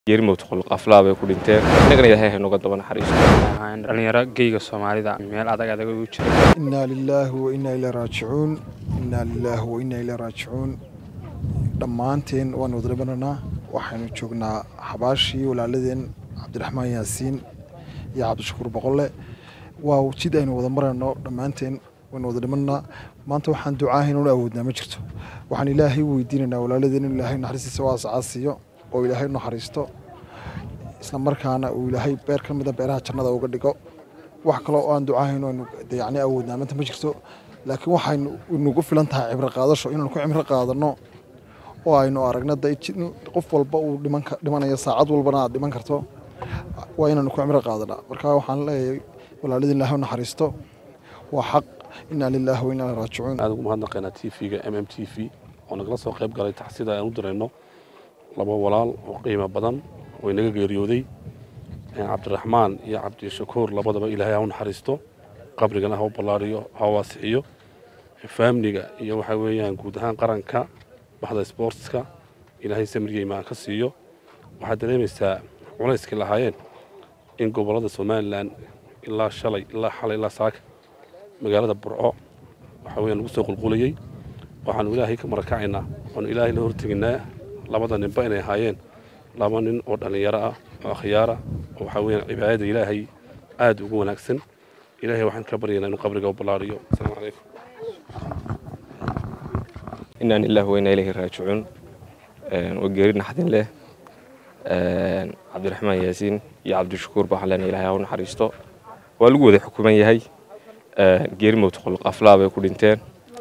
geerimowt qolqaflaa bay ku dhinteen innagana ilaahay haynoga daba naxariisto dhalinyaro geyga soomaalida meel adag adag ugu jira inaa lilaahi wa inaa ilaa raajicuun inaa lilaahi wa inaa ilaa raajicuun dhammaanteen waan wada dhimananaa waxaynu joognaa xabaashii walaaladeen cabdiraxmaan yaasiin iyo cabdishakuur boqolle waa jid aynu wada marayno dhammaanteen waynu wada dhimananaa maanta waxaan ducaahayn unu awoodnaa ma jirto waxaan ilaahay weydiinaynaa walaaladeen inuu ilaahay naxariistiisa waasaca siiyo oo ilaahay u naxariisto isla markaana uu ilaahay beer ka mida beeraha jannada uga dhigo wax kale oo aan ducaahayn aynu yacni awoodnaa maanta ma jirto laakiin waxaynu nagu filan tahay cibro qaadasho inaynu ku cibro qaadano oo aynu aragno da qof walba uu dhiman dhimanayo saacad walbana aad dhiman karto waa inaynu ku cibro qaadanaa marka waxaan leeyahay walaaladii ilaahay u naxariisto waa xaq inaa lilaahi wa inaa ilaa raajicuun aad ugu mahadnaqaynaa t v-ga m m t v oo nagala soo qayb galay taxsida aan u dirayno laba walaal oo qiimo badan oo inaga geeriyooday cabdiraxmaan iyo cabdishakuur labadaba ilaahay ha u naxariisto qabrigana ha u ballaariyo ha u waasixiyo faamliga iyo waxaa weeyaan guud ahaan qaranka baxda sboortska ilaahay samriga imaan ka siiyo waxaad dareemaysaa culayskii lahaayeen in gobollada somalilan ilaa shalay ilaa xalay ilaa saaka magaalada burco waxaa weeyaan lagu soo qulqulayey waxaanu ilaahay ka marakacaynaa waanu ilaahay la horteginaa labada ninba inay ahaayeen laba nin oo dhallinyaro ah oo akhyaara oo waxaa weeyaan cibaadada ilaahay aad ugu wanaagsan ilaahay waxaan ka baryaynaa inuu qabriga u ballaariyo asalaamu calaykum inaa lilaahi wa inaa ilayhi raajicuun waa geeri naxdin leh cabdiraxmaan yaasiin iyo cabdishakuur baa waxaan leenahay ilaahay ha u naxariisto waa lagu wada xukuman yahay geerimowt qolqaflaa bay ku dhinteen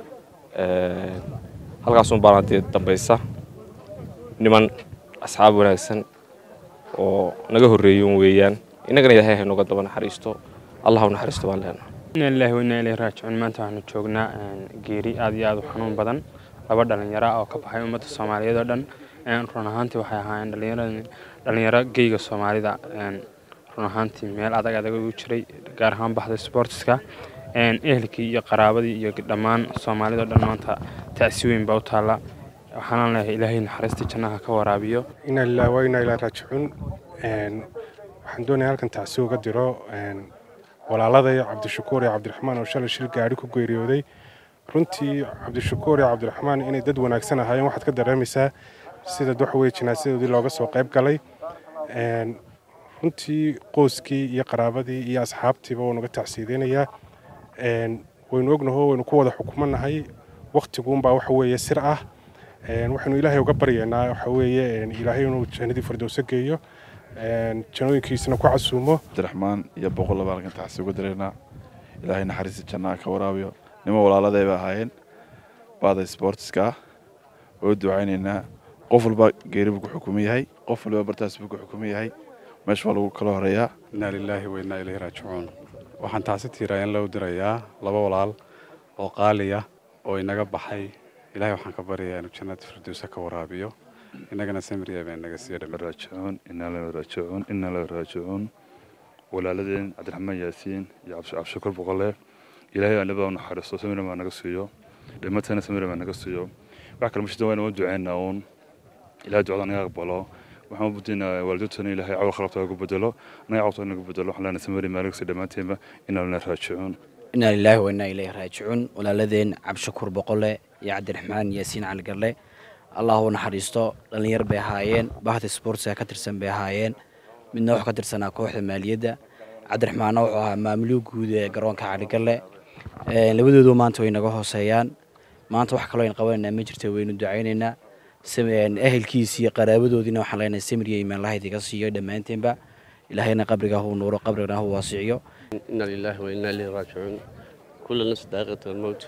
halkaasun baana dee dambaysa niman asxaab wanaagsan oo naga horreeyun weeyaan innagana ilaahay haynoga daba naxariisto allah u naxariisto baan leenahay inaa lillahi wa inaa ilayhi raajicuun maanta waxaanu joognaa geeri aad iyo aad u xanuun badan laba dhalinyaro ah oo ka baxay ummadda soomaaliyeed oo dhan run ahaantii waxay ahaayeen dhalinyarada dhalinyaro geyga soomaalida run ahaantii meel adag adag ugu jiray gaar ahaan baxda sportska ehelkii iyo qaraabadii iyo dhammaan soomaalida o dhan maanta tacsi weyn baa u taalla waxaana leeyahay ilaahay naxariista jannaha ka waraabiyo inaa lillahi wa inaa ilaa raajicuun waxaan doonaya halkan tacsi uga diro walaalada cabdishakuur iyo cabdiraxmaan oo shalay shil gaari ku geeriyooday runtii cabdishakuur iyo cabdiraxmaan inay dad wanaagsan ahaayeen waxaad ka dareemaysaa sida wax weye jinaasadoodii looga soo qayb galay runtii qoyskii iyo qaraabadii iyo asxaabtiiba wuu naga tacsiideynayaa waynu ognaho waynu ku wada xukumanahay waktiguunbaa waxa weeye sir ah waxaynu ilaahay uga baryaynaa waxa weeye ilaahay inuu jannadii firdowso geeyo janooyinkiisana ku casuumo cabdiraxmaan iyo boqollaba halkan taxsi uga diraynaa ilaahay naxariista jannaha ka waraabiyo nimo walaaladay ba ahaayeen baada sboortiska ah oo ducaynaynaa qof walba geeri buu ku xukuman yahay qof walba bartaas buu ku xukuman yahay meesha waa lagu kala horeeyaa inaa lilaahi wa inaa ilayhi raajicuun waxaan taasi tiiraayan loo dirayaa laba walaal oo qaaliya oo inaga baxay ilaahay waxaan ka baryayaa inuu jannada firdowsa ka waraabiyo innagana samriya baa inaga siiya dhami raajicuun inaa la raajicuun inaa la raajicuun walaaladeen cabdiraxmaan yaasiin iyo cabdishakuur boqolle ilaahay anaba u naxariisto samira baa naga siiyo dhimatana samira baa naga siiyo wax kale mashida wayna u duceynaa uun ilahay ducada naga aqbalo waxaan u budinaa waalidoodtana ilaahay cawl khalabta ugu bedelo anaga cawta naga bedelo waxaan leenahay samiri maa naga sii dhammaanteenba inaa lana raajicuun inaa lilaahi wa inaa ilayhi raajicuun walaaladeen cabdishakuur boqolle iyo cabdiraxmaan yaasiin caligarle allah u naxariisto dhallinyar bay ahaayeen bahda sportska ka tirsan bay ahaayeen midna wuxuu ka tirsanaa kooxda maaliyadda cabdiraxmaanna wuxuu ahaa maamuluu guud ee garoonka caligarle labadoodu maanta way naga hooseeyaan maanta wax kaloo ayn qabanaynaa ma jirta waynu ducaynaynaa ehelkiisi iyo qaraabadoodiina waxaan leenahay samriya imaanlahayd iga siiyo dhammaanteenba ilaahayna qabriga hu nuuro qabrigana hu waasiciyo inaa lilaahi wa inaa ilayhi raajicuun kulla nafsi daaqiqat almowt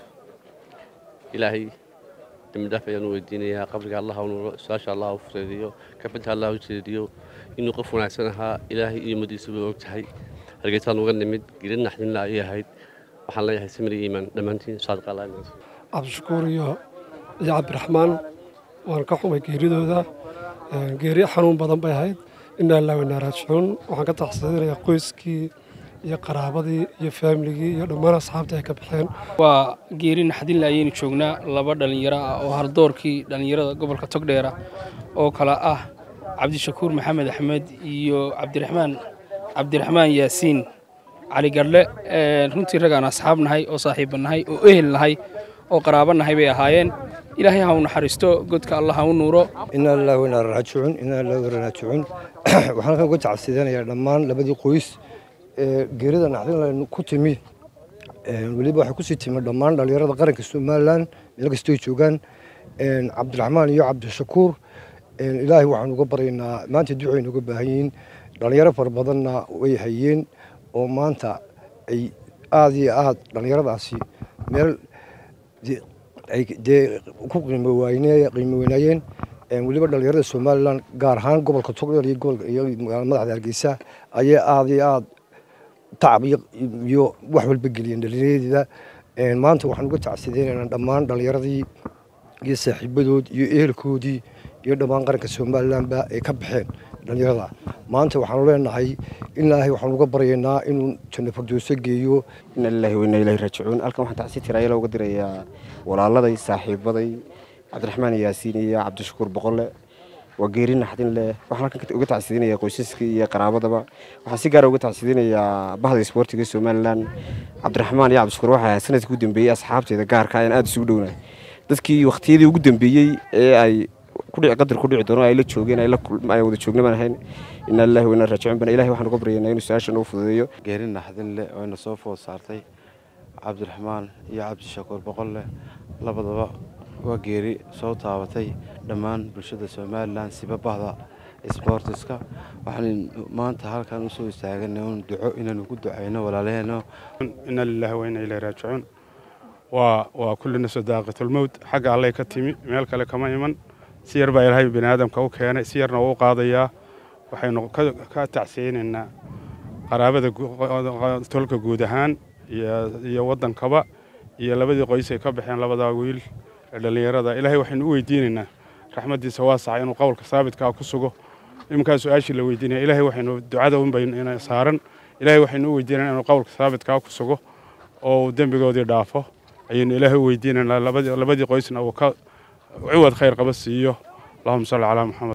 ilaahay dembi dhaaf ayaan u weydiinayaa qabriga allah u nuuro su-aasha allah u fureediyo kafanta allah u jeediyo inuu qof wanaagsan ahaa ilaahay iyo ummadiisa way og tahay hargeysaan uga nimid geli naxdinla ayay ahayd waxaan leeyahay samri iimaan dhammaantiin saadiq allah cabdishakuur iyo iyo cabdiraxmaan waan ka xumay geeridooda geeri xanuun badan bay ahayd inaa ilaa waynaa raajicuun waxaan ka taxsiidinayaa qoyskii iyo qaraabadii iyo faamiligii iyo dhammaan asxaabtii ay ka baxeen waa geeri naxdinle ayaynu joognaa laba dhallinyaro ah oo hardoorkii dhallinyarada gobolka togdheera oo kale ah cabdishakuur maxamed axmed iyo cabdiraxmaan cabdiraxmaan yaasiin cali garle runtii raggaan asxaab nahay oo saaxiibba nahay oo ehel nahay oo qaraabo nahay bay ahaayeen ilaahay ha u naxariisto godka allah ha u nuuro inaa lillahi wa inaa raajicuun inaa lillahi wa raajicuun waxaan halkan uga tacsidanayaa dhammaan labadii qoys ee geerida naxdin ku timi weliba waxay kusii timi dhammaan dhallinyarada qaranka somalilan meel kastoo joogaan cabdiraxmaan iyo cabdishakuur ilaahay waxaan uga baryaynaa maanta ducaynu uga baahan yihiin dhallinyaro fara badanna way hayeen oo maanta ay aada iyo aad dhallinyaradaasi meel ay dee ku qiimo wayne qiimo weynaayeen weliba dhallinyarada somalilan gaar ahaan gobolka togdheer iyo gobolka iyo magaalada madaxda hargeysa ayay aada iyo aada tacab iyo wax walba geliyeen dhallinyaradooda maanta waxaan uga tacsideynaynaa dhammaan dhallinyaradii iyo saaxiibadood iyo ehelkoodii iyo dhammaan qaranka somalilanba ay ka baxeen dhallinyarada maanta waxaanu leenahay ilaahay waxaanu uga baryaynaa inuu janno fardooso geeyo ina lillahi wa inna ilaahi raajicuun halkan waxaan tacsi tiraayala uga dirayaa walaaladay saaxiibaday cabdiraxmaan yaasiin iyo cabdishakuur boqolle waa geeri naxdin leh waxaan halkan uga tacsidinayaa qoysaska iyo qaraabadaba waxaan si gaara uga tacsidinayaa bahda isboortiga somalilan cabdiraxmaan iyo cabdishakuur waxaa sanadkii u dambeeyey asxaabteeda gaarka ayaan aada isugu dhownahay dadkii waqtiyadii ugu dambeeyey ee ay kudhici qadar ku dhici doono ay la joogeen ay wada joogna baan ahayn inaa lillahi wa inaa raajicuun bana ilahi waxaan uga baryaynaa inuu su-aashan uu fududeeyo geeri naxdin leh oo ina soo food saartay cabdiraxmaan iyo cabdishakuur boqolle labadaba waa geeri soo taabatay dhammaan bulshada somalilan siba bahda sboortiska waxaan maanta halkan usoo istaaganay un duco inaanu ku ducayno walaalaheeno ina lillahi wa inaa ilaahi raajicuun waa waa kullina sadaaqatulmowt xagga allay ka timi meel kale kama iman si yar baa ilaahay bini aadamka u keenay si yarna wuu u qaadayaa waxaynu ka tacsiyeynaynaa qaraabada tolka guud ahaan iyo waddankaba iyo labadii qoys ay ka baxeen labadaa wiil ee dhallinyarada ilaahay waxaynu u weydiinaynaa raxmaddiisa waasaca inuu qowlka saabitkaa ku sugo iminkaa su-aashii la weydiinaya ilaahay waxaynu ducada unbayna saaran ilaahay waxaynu u weydiinaynaa inuu qowlka saabitkaa ku sugo oo uu dembigoodii dhaafo ayaynu ilaahay u weydiinaynaa labadii qoysna uu ka ciwad khayr qaba siiyo allahuma salli calaa maxamed